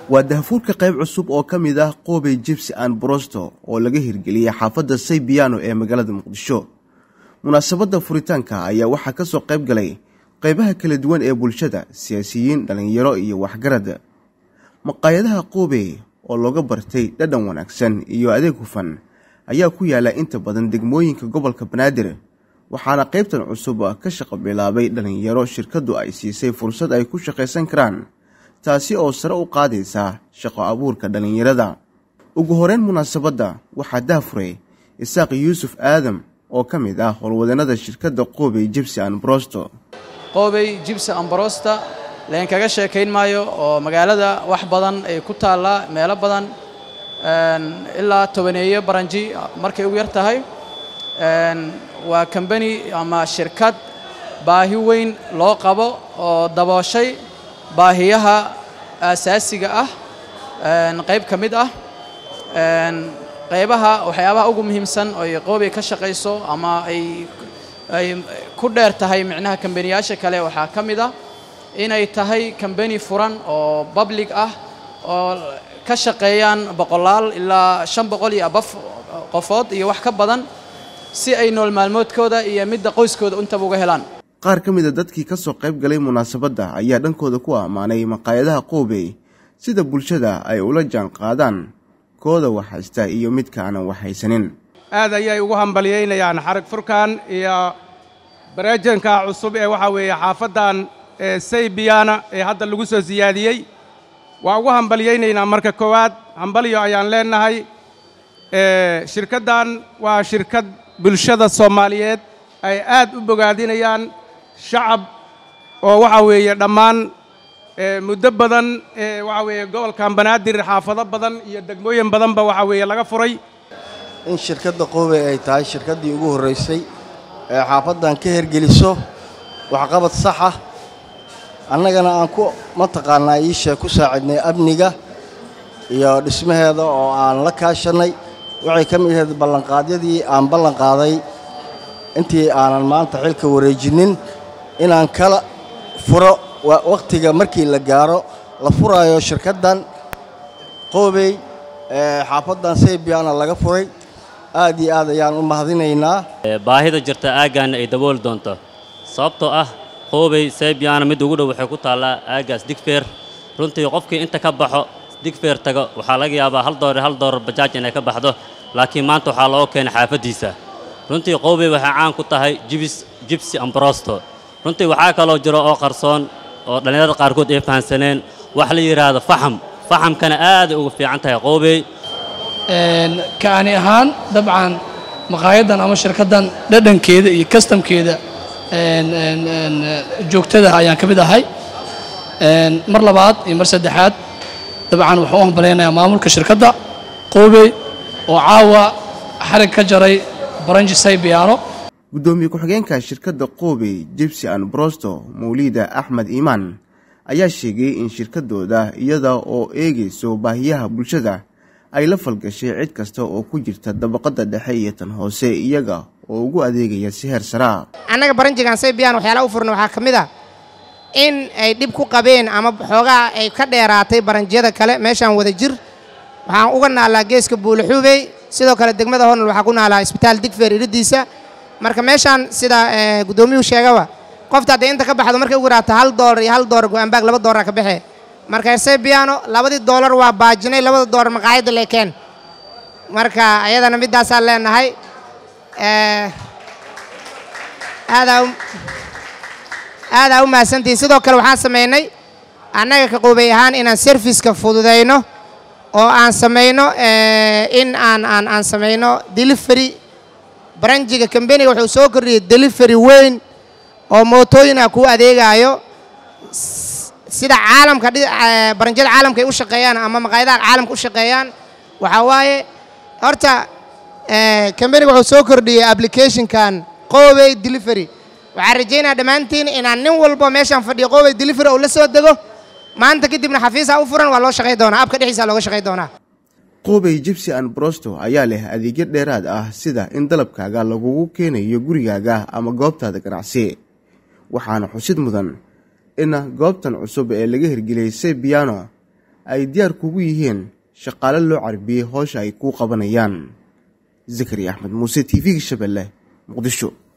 waa dahafuurka qayb cusub oo ka mid ah qoobey jibsi an brosto oo laga hirgeliyey xaafadda saybiyaano ee magaalada muqdisho munaasabadda furitaanka ayaa waxaa ka soo qayb galay qaybaha kala duwan ee bulshada siyaasiyiin dhallinyaro iyo waxgarad maqaayadaha qoobey oo looga bartay dhadhan wanaagsan iyo adeeg hufan ayaa ku yaala inta badan degmooyinka gobolka banaadir waxaana qaybtan cusub ka shaqo bilaabay dhallinyaro shirkaddu ay siisay fursad ay ku shaqaysan karaan taasi oo sare u qaadaysa shaqo abuurka dhallinyarada ugu horeyn munaasabadda waxaa daafuray isaaq yuusuf aadam oo ka mid ah howlwadanada shirkadda qoobey jibsi an brosto qoobey jibsi ambrosta leen kaga sheekayn maayo oo magaalada wax badan ay ku taallaa meelo badan ilaa tobaneeyo baranji markay ugu yar tahay waa kambani ama shirkad baahi weyn loo qabo oo dabooshay baahiyaha aasaasiga ah qayb ka mid ah qaybaha waxyaabaha ugu muhiimsan oy qoobey ka shaqayso ama ay ay ku dheer tahay micnaha kambaniyaasha kale waxaa ka mid ah inay tahay kambani furan oo public ah oo ka shaqeeyaan boqolaal ilaa shan boqol iyo abaf qofood iyo wax ka badan si ay nool maalmoodkooda iyo midda qoyskooda intaba uga helaan qaar ka mida dadkii ka soo qayb galay munaasabadda ayaa dhankooda ku ammaanay maqaayadaha qoobey sida bulshada ay ula jaan qaadaan kooda waxhaysta iyo midka aanan waxhaysanin aad ayay ugu hambalyaynayaan xarag furkan iyo bareejanka cusub ee waxaa weeye xaafaddan saybiyaana ee hadda lagu soo siyaadiyey waa ugu hambalyaynaynaa marka koowaad hambalyo ayaan leennahay shirkaddan waa shirkad bulshada soomaaliyeed ay aad u bogaadinayaan shacab oo waxaa weeye dhammaan muddo badan waxaa weeye gobolkan banaadir xaafado badan iyo degmooyin badanba waxaa weeye laga furay in shirkadda qoobey ay tahay shirkaddii ugu horraysay ee xaafaddan ka hergeliso waxqabad saxa annagana aan ku mataqaannaa iisha ku saacidnay amniga iyo dhismaheeda oo aan la kaashannay waxay ka mid ahayd ballanqaadyadii aan ballanqaaday intii aanan maanta xilka wareejinnin inaan kala furo wakhtiga markii la gaaro la furaayo shirkaddan qoobey ee xaafaddan saybiyaana laga furay aad iyo aad ayaan u mahadinaynaa baahida jirta aaggaanna ay dabooli doonto sababtoo ah qoobey saybiyaana mid ugu dhow waxay ku taallaa aaggaas digfeer runtii qofkii inta ka baxo digfeer tago waxaa laga yaabaa hal doolar hal doolar bajaaj inay ka baxdo laakiin maanta waxaa loo keenay xaafaddiisa runtii qoobey waxay caan ku tahay jibis jibsi ambrosto runtii waxaa kaloo jiro oo qarsoon oo dhallinyarada qaarkood ay fahansaneen wax la yidhaahdo faxam faxamkana aaday ugu fiican tahay qoobey kaani ahaan dabcan maqaayaddan ama shirkaddan dhadhankeeda iyo kastamkeeda joogtada ayaan ka mid ahay mar labaad iyo mar saddexaad dabcan waxaan u hambalaynayaa maamulka shirkadda qoobey oo caawa xarig ka jaray baranji saybiyaano guddoomiye ku-xigeenka shirkadda qoobey jibsi an brosto mawliida axmed iimaan ayaa sheegay in shirkaddooda iyada oo eegayso baahiyaha bulshada ay la falgashay cid kasta oo ku jirta dabaqadda dhexe iyo tan hoose iyaga oo ugu adeegaya si heer saraa annaga baranjigan saybiyan waxyaalaha u furna waxaa ka mid ah in ay dhib ku qabeen ama xoogaa ay ka dheeraatay baranjiyada kale meeshaan wada jir waxaan uga naalaa geeska buulaxuubey sidoo kale degmada hornal waxaa ku naalaa isbitaal digfeer iridiisa marka meeshaan sida guddoomiyuhu sheegaba qofta hadday inta ka baxdo markay ugu yaraata hal doolar iyo hal doolar go-aanbaag laba doolara ka baxee marka saybiyaano labadii doolar waa baajinay labada doolar maqaayadda leekeen marka ayadana middaasaan leenahay aadaa u mahadsantihin sidoo kale waxaan samaynay annaga ka qoobey ahaan inaan serviska fududayno oo aan samayno in aan aan aan samayno delivery baranjiga kambaniga wuxuu soo kordhiyey delivery weyn oo mootooyina kuu adeegaayo sida caalamka baranjyada caalamka ay u shaqeeyaan ama maqaayadaha caalamka u shaqeeyaan waxaa waaye horta kambaniga wuxuu soo kordhiyey applicationkan qoobey delivery waxaan rajaynaya dhammaantiin inaan nin walbo meeshaan fadhiyo qoobey delivery uu la soo dego maanta kadibna xafiisaa u furan waa loo shaqay doonaa abka dhexdiisa looga shaqay doonaa qoobey jibsi an brosto ayaa leh adeegyo dheeraad ah sida in dalabkaaga lagugu keenayo gurigaaga ama goobtaada ganacsi waxaana xusid mudan in goobtan cusub ee laga hirgeliyey sebiano ay diyaar kugu yihiin shaqaale loo carbiyey howsha ay kuu qabanayaan zakariya axmed muuse t v-ga shabeelle muqdisho